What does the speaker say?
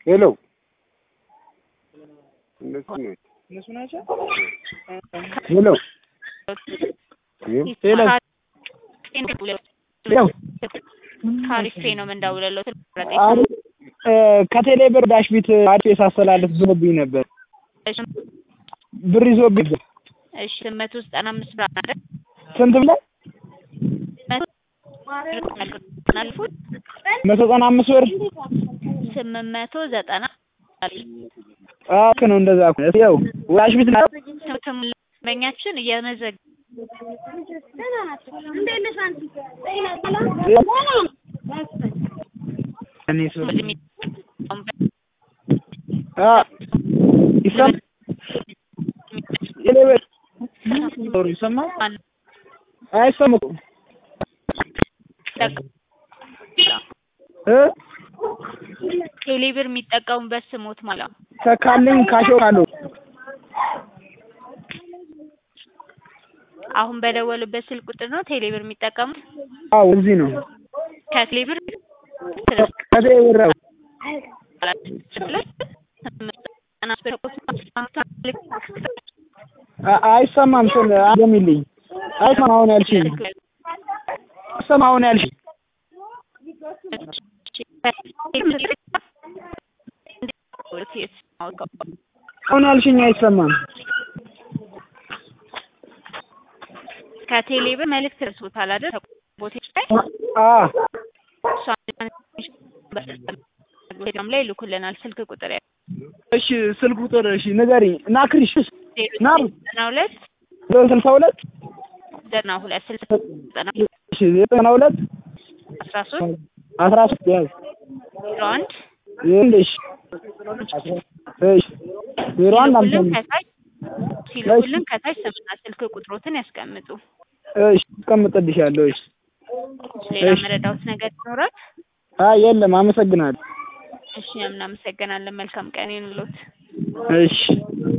ሄሎ እነሱ ናቸው። እነሱ ናቸው። ሄሎ ሄሎ ሄሎ ካሪፌ ነው የምንደውልለው። አሪ- እ፣ ከቴሌ ብር ዳሽ ቢት አዲስ ሳስተላልፍ ብሎብኝ ነበር። ብር ይዞብኝ እሺ ስምንት መቶ ዘጠና አምስት ብር አይደል? ስንት ብለህ አልፉት መቶ ዘጠና አምስት ብር ስምንት መቶ ዘጠና አዎ ልክ ነው። እንደዛ እኮ ነው። ያው ዳሽ ቢት ና- መኛችን እየመዘግ እኔ ሰው አ ይሰማ ቴሌ ብር ዞር ይሰማል አይሰማም እኮ እ ቴሌብር የሚጠቀሙበት ስሞት ማለት ነው። ተካልኝ ካሾ ካሎ አሁን በደወሉበት ስልክ ቁጥር ነው ቴሌብር የሚጠቀሙት። አዎ እዚህ ነው ከቴሌብር ከቴሌ ብር ነው። አ- አይሰማም ስል አገሚልኝ አይሰማም አሁን ያልሽኝ አይሰማም አሁን ያልሽኝ አሁን ያልሽኝ አይሰማም ከቴሌብር መልእክት ደርሶታል አይደል? ቦቴች ላይ አ እሷን ላይ ይልኩልናል። ስልክ ቁጥር ያ እሺ ስልክ ቁጥር እሺ ንገሪኝ እና ክሪሽ ና ዘጠና ሁለት ስልሳ ሁለት ዘጠና ሁለት ስልሳ ዘጠና እሺ ዘጠና ሁለት አስራ ሶስት አስራ ሶስት ያዝ ዜሮ አንድ ይኸውልሽ እሺ ዜሮ አንድ አምሳ ሲልኩልን አምስት ከታች ሲልኩልን ከታች ስምና ስልክ ቁጥሮትን ያስቀምጡ። እሺ አስቀምጥልሻለሁ እሺ ሌላ እሺ። መረዳውት ነገር ይኖራል? አይ የለም አመሰግናለሁ እሺ እናመሰግናለን። መልካም ቀን ይሁንልዎት። እሺ